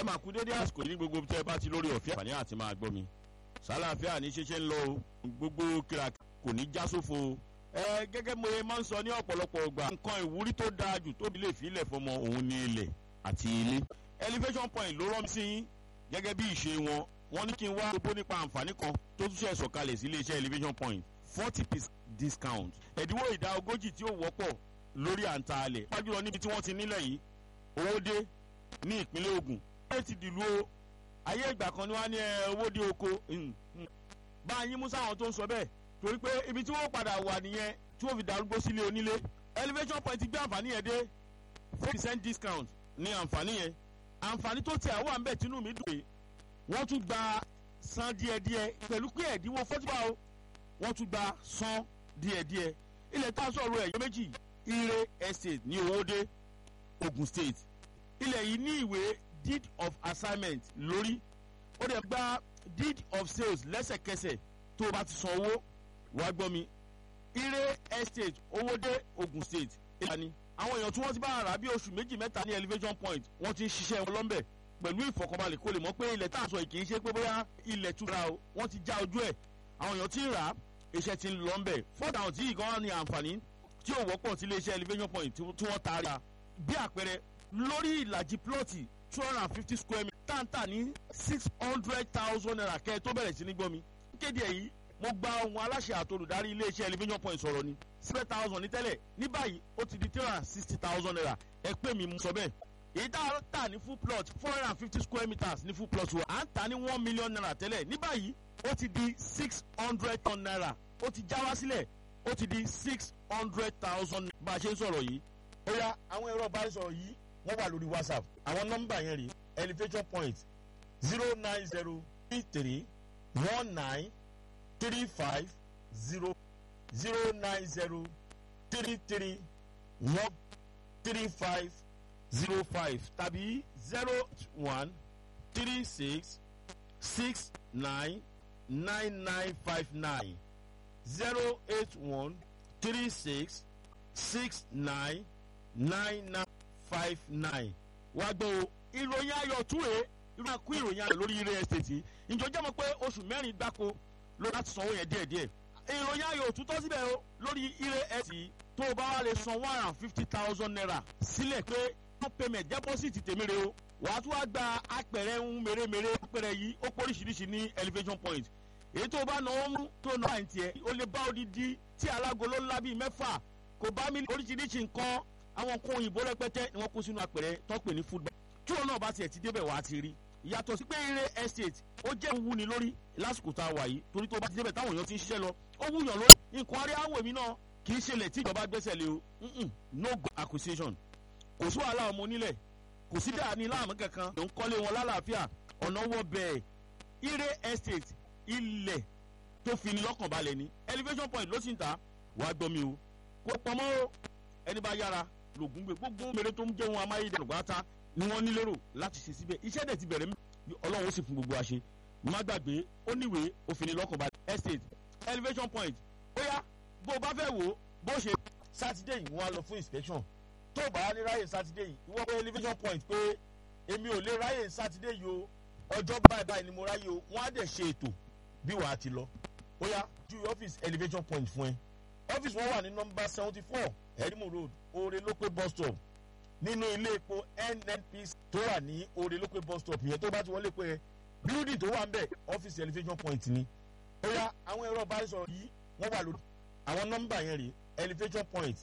ẹ máa kú dédé àsìkò ní gbogbo tẹ́ ẹ bá ti lórí ọ̀fẹ́ àǹfààní àti máa gbọ́ mi sálàáfíà ní ṣeṣe ń lọ o gbogbo kíra kò ní já sófo o ẹ gẹ́gẹ́ mo máa ń sọ ní ọ̀pọ̀lọpọ̀ ọgbà nǹkan ìwúrí tó dáa jù tóbi lè fi ilẹ̀ fọmọ òun ní ilẹ̀ àti ilé elevation point ló rọ́ mi sí yín gẹ́gẹ́ bí ìṣe wọn wọ́n ní kí n wá gbogbo nípa àǹfààní kan tó tún ṣe sọ̀kalẹ̀ sí iléeṣẹ́ elevation point forty percent discount ẹ̀dínwó ìdá ogójì tí ó wọ́pọ̀ lórí àǹtà alẹ̀ pàjùlọ níbi tí wọ́n ti nílẹ̀ yìí owó dé ní ìpínlẹ̀ Ògùn ẹ ti dìlú o ayé ìgbà kan ni wọ́n á ní owó dé oko bá a yín mú sáwọn tó ń sọ bẹ́ẹ̀ torí pé ibi tí wọ́n padà wà nìyẹn tí wọ́n fi darúgbó sílé onílé elevation point gbé àǹfààní yẹn dé four percent discount ní àǹfààní yẹn àǹfààní tó tẹ̀ àwọn àmbẹ̀ tínú mi dùn pé wọ́n tún gba san díẹ̀díẹ̀ pẹ̀lú pé ẹ̀dínwó fọ́tíbà o wọ́n tún gba san díẹ̀díẹ̀ ilẹ̀ tá a sọ̀rọ̀ ẹ̀yọ́ méjì ire estate ní owóde Ogun State ilẹ̀ yìí ní ìwé deed of assignment lórí ó dẹ̀ gba deed of sales lẹ́sẹ̀kẹsẹ̀ tó o bá ti san owó wàá gbọ́ mi ire estate owóde Ogun State ìlànà àwọn èèyàn tí wọ́n ti bá rà bí oṣù méjì mẹ́ta ní elevation point wọ́n ti ń ṣiṣẹ́ wọn lọ́nbẹ̀ pẹ̀lú ìfọ̀kànbalẹ̀ kó lè mọ̀ pé ilẹ̀ tá à ń sọ yìí kì í ṣe pé bóyá ilẹ̀ túra o wọ́n ti já ojú ẹ̀ àwọn èèyàn ti ń rà á iṣẹ́ ti ń lọ ńbẹ̀ fọ́dà àwọn tí ìkan ní àǹfààní tí ò wọ́pọ̀ sí iléeṣẹ́ elevation point tí wọ́n taari a bí àpẹẹrẹ lórí ìlàjì plọ́ọ̀tì two hundred and fifty square meter táǹtà ní six hundred thousand naira kẹ́ ẹ tó bẹ̀rẹ̀ sí ní gbọ́ mi kéde èyí mo gba ohun aláṣẹ àtolùdarí iléeṣẹ́ elevation point sọ̀rọ̀ ni seven thousand ní tẹ́lẹ̀ ní báyìí ó ti di three hundred and sixty thousand naira ẹ pè mí mo sọ bẹ́ẹ̀ èyí tá a tà ní full plot four hundred and fifty square meters ní full plot wa à ń tà ní one million naira tẹ́lẹ̀ ní báyìí ó ti di six hundred ton naira ó ti já wá sílẹ̀ ó ti di six hundred thousand bá a ṣe ń sọ̀rọ̀ yìí. ó yá àwọn ẹ̀rọ ìbánisọ̀rọ̀ yìí wọ́n wà lórí whatsapp àwọn nọ́mbà yẹn rí elevation point zero nine zero three three one nine three five zero zero nine zero three three one three five zero five tàbí zero one three six six nine nine nine five nine zero eight one three six six nine nine nine five nine. wá gbọ́ o ìròyìn ayọ̀ túre irú àkú ìròyìn ayọ̀ lórí ilé ẹ̀sìtì ìjọ jẹ́ mọ̀ pé oṣù mẹ́rin gbáko ló láti sanwó yẹn díẹ̀díẹ̀ ìròyìn ayọ̀ òtútọ́ síbẹ̀ o lórí ilé ẹ̀sìtì tó o bá wà lè san one hundred and fifty thousand naira sílẹ̀ pé no payment deposit tèmi re o wàá tún wá gba apẹ̀rẹ̀ ń mèremère apẹ̀rẹ̀ yìí ó póríṣiríṣi ní elevation point èyí tó o bá náwó mú tó o náà tiẹ̀ o lè bá odidi tí alágolo ńlá bíi mẹ́fà kò bá mi oríṣiríṣi nǹkan àwọn nǹkan òyìnbó rẹpẹtẹ ni wọ́n kó sínú apẹ̀rẹ̀ tó pè ní food bag tí òun náà bá tiẹ̀ ti débẹ̀ wá ti rí yàtọ̀ sí pé ire estate ó jẹ́ wúni lórí lásìkò tá a wà yìí torí tó bá ti débẹ̀ táwọn èèyàn ti ń ṣiṣẹ́ lọ ó wúyàn lórí nǹkan arí àwọ̀ èmi náà kì í ṣẹlẹ̀ tí ìjọba gbẹ́sẹ̀ lé o no go acquisition kò sí wàhálà ọmọ onílẹ̀ kò sí dàní láàmú kankan ló ń kọ́lé wọn lálàáfíà ọ̀nà wọ bẹ́ẹ̀ ire estate ilẹ̀ tó fi ni lọ́kàn balẹ̀ ni elevation point ló sì ń ta wàá gbọ́ mi o kó pamọ́ o ẹni bá yára lògùn gbé gbogbo mèrè tó ń jẹ́ wọn amáyédẹrùn gbáta ni wọ́n nílérò láti ṣe síbẹ̀ iṣẹ́ dẹ̀ ti bẹ̀rẹ̀ mi ọlọ́run ó sì fún gbogbo àṣẹ má gbàgbé ó níwèé ó fi ni lọ́kàn balẹ̀ estate elevation point ó yá bó o bá fẹ́ wò ó bó ṣe. sátidé yìí wọ́n á lọ fún inspection tó o bá ní ráyè sátidé yìí ìwọ pé elevation point pé èmi ò lè ráyè sátidé yìí o ọjọ́ báyìí báyìí ni mo ráyè o wọ́n á dẹ̀ ṣe ètò bí wàá ti lọ ó yá ju ọ́fíìsì elevation point fún ẹ ọ́fíìsì wọn wà ní nọ́mbà seventy four edmund road oore lópé bus stop nínú ilé epo nnpc tó wà ní oore lópé bus stop yẹn tó bá ti wọlé pé building tó wà ń bẹ̀ ọ́fíìsì elevation point ni ó yá àwọn ẹ̀rọ ìbánisọ̀rọ̀ yìí wọ́n wà lórí àwọn nọ́mbà yẹn rèé elevation point